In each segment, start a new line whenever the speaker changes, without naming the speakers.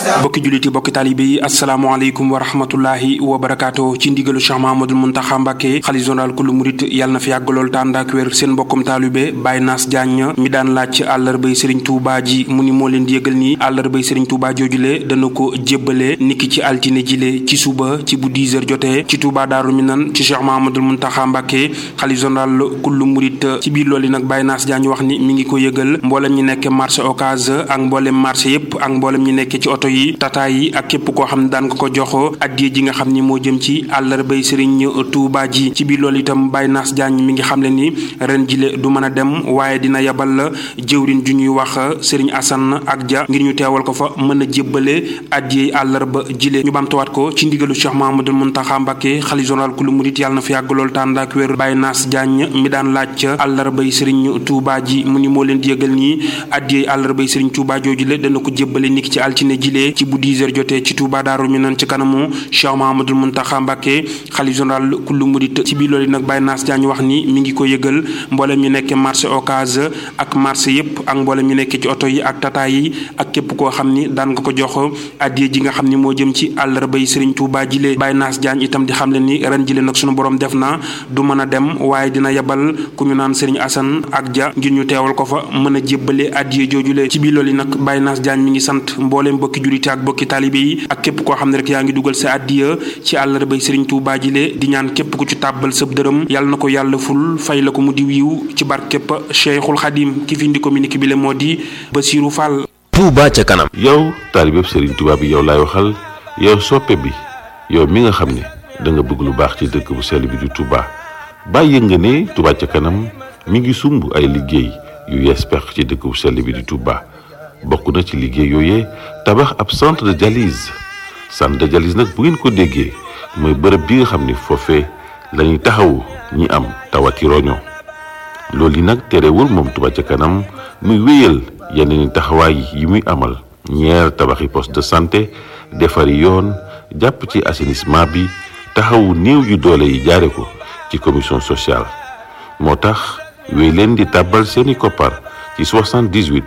bokki julliti bokki taalibe yi asalaamaaleykum wa rahmatullahi wa barakaatu ci ndigalu Cheikh Mahamadul Muntaxa Mbàkke xalifa général kullu murit yàlla na fi yàgg lool tànd ak wér seen mbokkum taalibe Baye Nass Diagne mi daan laaj ci àllarbay Sëriñ Tuubaa ji mu ni moo leen di yëgal nii àllarbay Sëriñ Tuubaa joojule dana ko jébbale niki ci altine jile ci suba ci bu 10 heures jotee ci Tuubaa Daaru Minan ci Cheikh Mahamadul Muntaxa Mbàkke xalifa général kullu murit ci biir loolu nag Baye Nass Diagne wax ni mi ngi ko yëgal mboolem ñi nekk marché Ocass ak mboolem marché yépp ak mboolem ñi nekk ci oto yi tata yi ak képp koo xam ne daan nga ko jox addiye ji nga xam ni moo jëm ci àllarbay sëriñ Touba ji ci biir loolu itam Baye Nass Diagne mi ngi xam le ni ren jile du mën a dem waaye dina yebal la jëwrin ju ñuy wax sëriñ Assane ak Dia ngir ñu teewal ko fa mën a jébbale addiye àllarba jile ñu bamtuwaat ko ci ndigalu Cheikh Mahamadul Muntaxa Mbàkke xalifa général kulu murit yàlla na fi yàgg lool tànd ak wér Baye Nass Diagne mi daan laaj àllarbay sëriñ Touba ji mu ni moo leen di yëgal nii addiye àllarbay sëriñ Touba jooju le dana ko jébbale niki ci altine jile ci bu 10 heures jotee ci Touba Daaru Minan ci kanamu Cheikh Mahamadul Muntaxa Mbàkke xalif général kullu murit ci biir loolu nag Baye Nass Diagne wax ni mi ngi ko yëgal mboolem ñu nekk marché Ocass ak marché yépp ak mboolem ñu nekk ci oto yi ak tata yi ak képp koo xam ni daan nga ko jox addiye ji nga xam ni moo jëm ci àllarbay Sëriñ Touba jile Baye Nass Diagne itam di xam le ni ren jile nag sunu borom def na du mën a dem waaye dina yebal ku ñu naan Sëriñ Assane ak Dia ngir ñu teewal ko fa mën a jébbale addiye joojule ci biir loolu nag Baye Nass Diagne mi ngi sant mbooleem bokki julite ak bokki taalibe yi ak képp koo xam ne rek yaa ngi dugal sa addiya ci àllarbay Sëriñ Tuubaa jile di ñaan képp ku ci tàbbal sëb dërëm yàlla na ko yàlla ful fay la ko mu di wiiw ci barkeb Cheikhul Xadim ki fi indi communiqué bi le moo di Basiru Fall
Touba ca kanam
yow taalibeb Sëriñ Tuubaa bi yow laay waxal yow soppe bi yow mi nga xam ne da nga bëgg lu baax ci dëkk bu sell bi di Touba bàyyi nga ne Touba ca kanam mi ngi sumb ay liggéey yu yees pex ci dëkk bu sell bi di Touba bokk na ci liggéey yooyee tabax ab centre de dialyse centre de dialyse nag bu ngeen ko déggee mooy bërëb bi nga xam ni foofee la ñuy taxawu ñi am tawati roño loolu yi nag terewul moom Touba ca kanam muy wéyal yeneen i taxawaay yi muy amal ñeer tabaxi poste de santé defari yoon jàpp ci assainissement bi taxawu néew yu doole yi jaare ko ci commission sociale moo tax wéy leen di tàbbal seeni koppar ci 78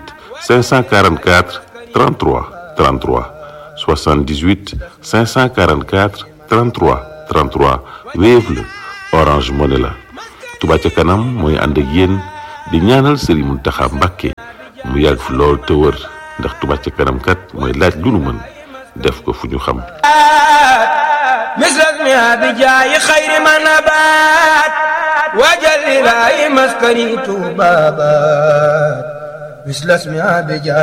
544 33 33 78 544 33 33 Wave la Orange Money la Touba ca kanam mooy ànd ak yéen di ñaanal Serigne Mountakha Mbacké mu yàgg fi lool te wër ndax Touba ca kanam kat mooy laaj lu nu mën def ko fu ñu xam
misras mi abi jaayi xayri ma nabaat wajal ilaahi maskani tuuba baat misras mi abi jaayi